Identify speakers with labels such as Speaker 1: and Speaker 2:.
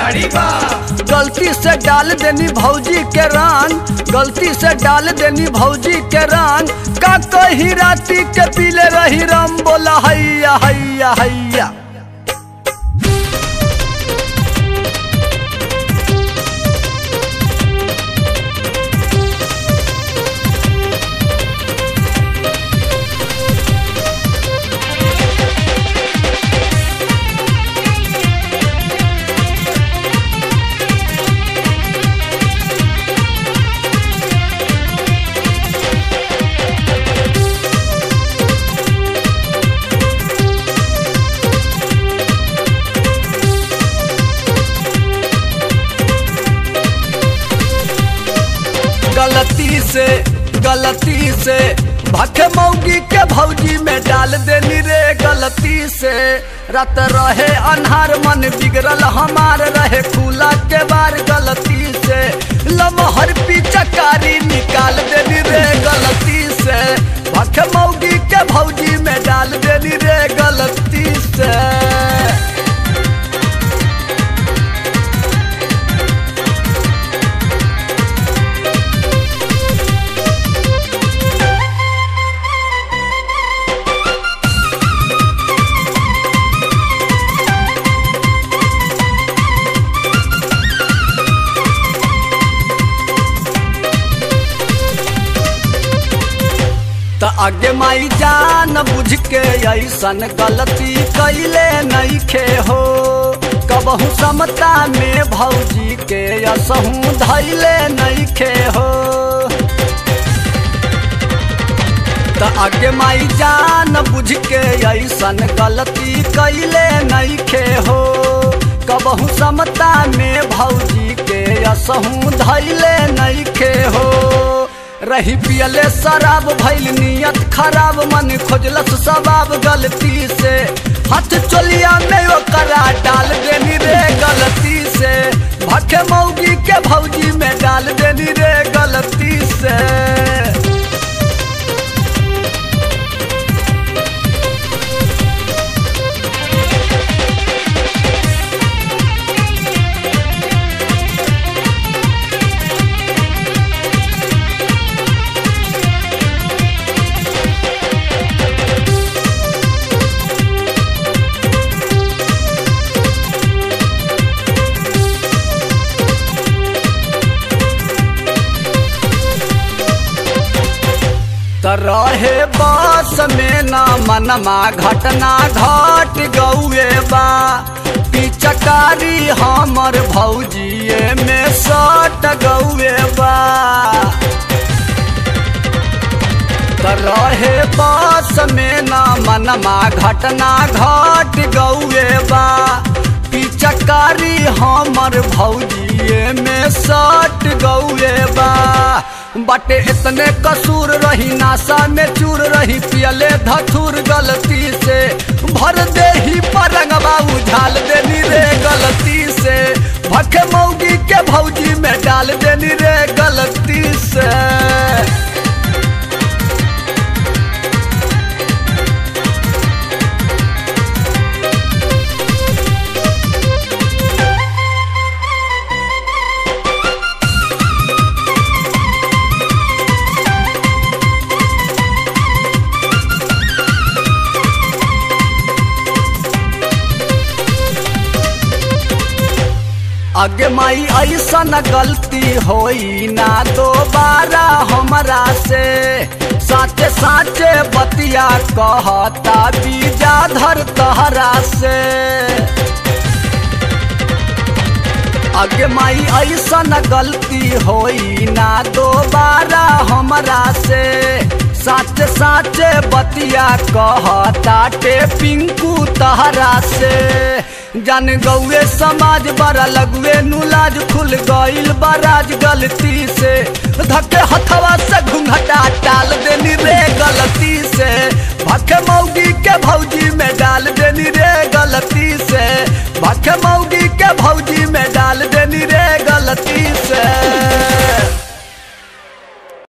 Speaker 1: गाड़ी बा
Speaker 2: गलती से डाल देनी भौजी के रंग गलती से डाल देनी भौजी के रंग का कही राती के पीले रही राम बोला हैया हैया हैया गलती से गलती से भखे मौगी के भौजी में डाल देनी रे गलती से रात रहे अन्हार मन बिगड़ल हमार रहे खुला के बार गलती से लमहर पिचकारी निकाल देनी रे गलती से भखे मौगी के भौजी में डाल देनी रे गलती से त आगे माई जान बुझ के ऐसन गलती कैले नहीं खे हो कबहू समता में भौजी के असहू धैले नहीं खे हो त आगे माई जान बुझ के ऐसन गलती कैले नहीं खे हो कबहू समता में भौजी के असहू धैले नहीं खे हो रही पियले शराब भैल नियत खराब मन खोजलस सबाब गलती से हाथ चोलिया में ओकरा डाल देनी रे गलती से भखे मौगी के भौजी में डाल देनी रे गलती से त रहे बस में न मनमा घटना घट गौए बा पिचकारी हमर भौजिए में सट गौए बा त रहे बस में न मनमा घटना घट गौए बा पिचकारी हमर भौजिए में सट गौए बा बटे इतने कसूर रही नासा में चूर रही पियले धथुर गलती से भर दे ही परंगबा उझाल देनी रे गलती से भखे मौगी के भौजी में डाल देनी रे गलती से अगे माई ऐसन गलती होई ना दोबारा हमरा से साचे साचे बतिया कहता बीजा धर तहरा से अगे माई ऐसन गलती होई ना दोबारा हमरा से साच साचे बतिया कहता टे पिंकू तहरा से जान गौए समाज बड़ा लगुए नुलाज खुल गईल बराज गलती से धके हथवा से घुंघटा